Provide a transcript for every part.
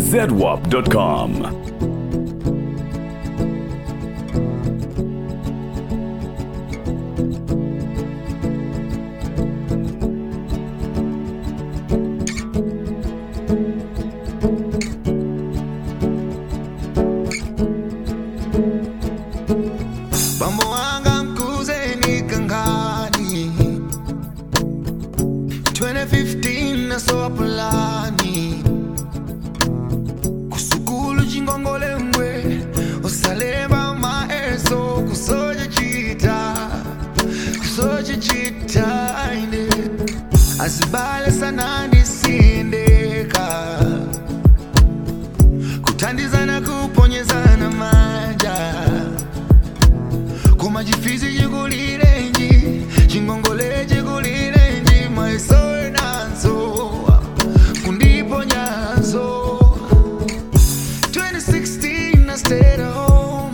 zwarp.com. Bambo wanga mkuze ni kangani 2015 nasowa pulani kusukulu chingongole mbwe usalemba maeso kusoja chita kusoja chita ine azibale sana ndisindeka kuthandizana kuponyezana manja koma chifizi chikulirenji chingongole chikulirenji maisowe nazo kundiponyazo 2016 I stayed at home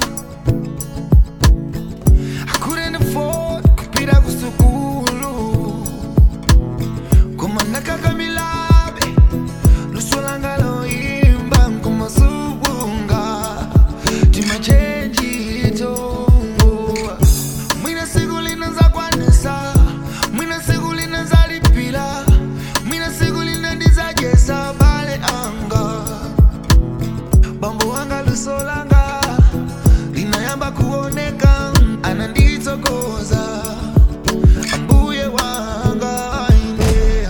I couldn't afford kupita kusukulu koma nakakamilabe luso langa loimba nkumasubunga timachenjito mwina siku linaza kwanisa mwina siku linaza lipila mwina siku linandizajesa bale anga bambo wanga luso langa linayamba kuoneka ananditsokoza ambuye wanga ine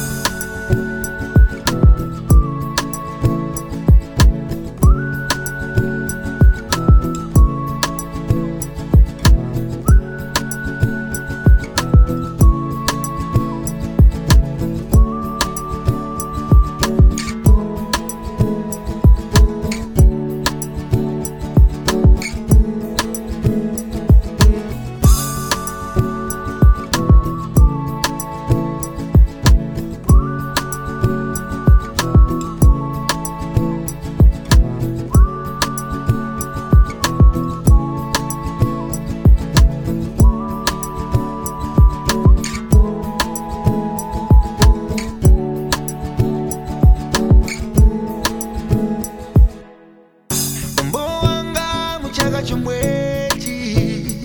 Mambo wanga muchaka chomwechi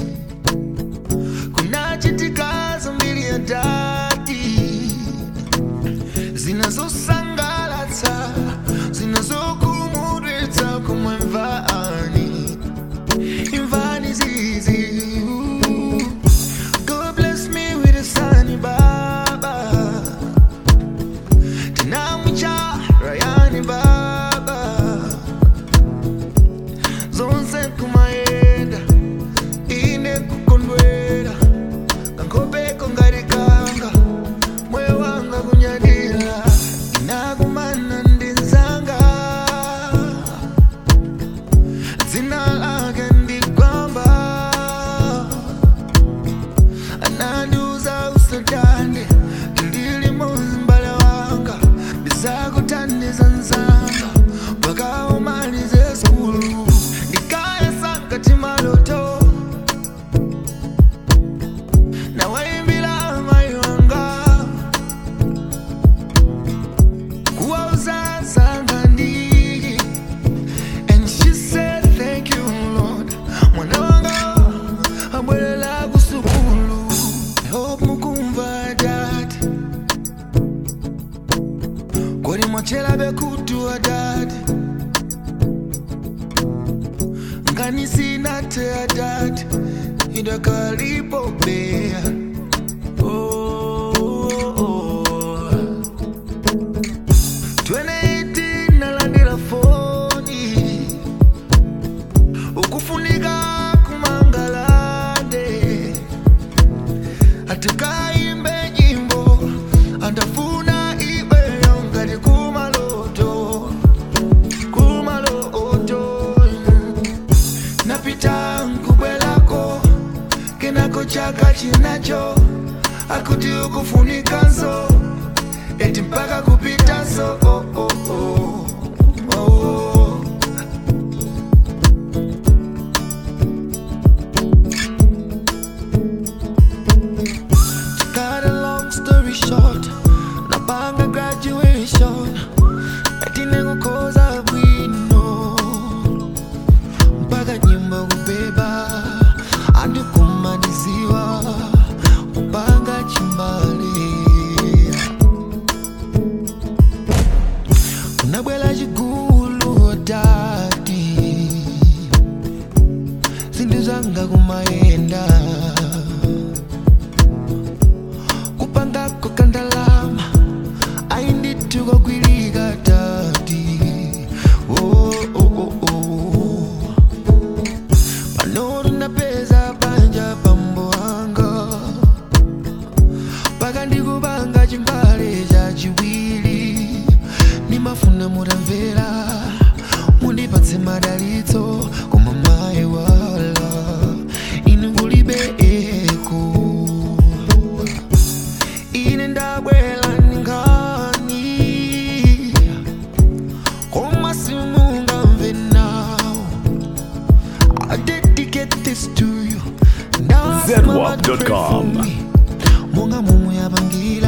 kunachitika zambiri ya dati zinazosangalatsa zinazokumudwitsa kumwe mvani imvani zizi God bless me with a son baba tinamwicha rayani baba zonse kumayenda ine kukondwera kankopeko ngarikanga moyo wanga kunyadira inakumana ndinzanga dzina lake ndikwamba anandiuza usadande ndili muzimbale wanga ndizakuthandiza nzanga mpaka umalize skulu ndikayesangati maloto nawaimbila mai wanga kuwauza zanga ndiki and she said thank you lord mwana wanga abwelela kusukulu i hope mukumva dad kodi mwachela bekutua dad ngani sina tea dad idakalipo bea oh, oh, oh. 2018 nalandira foni ukufunika kumangalande atikaimbe nyimbo andafuna ibeyo ngati kumaloto kumaloto napita nkubwelako kenako chaka chinacho akuti ukufunikanso eti mpaka kupitanso oh, oh, oh. Oh. short napanga graduation ati nengokoza bwi kupanga chimbale chachiwiri nimafuna mutamvera mundipatse madalitso koma mayi wala ine kulibe eko ine ndabwela ningani koma simungamve nawo I dedicate this to you ZWAP.com. monga momwe yapangira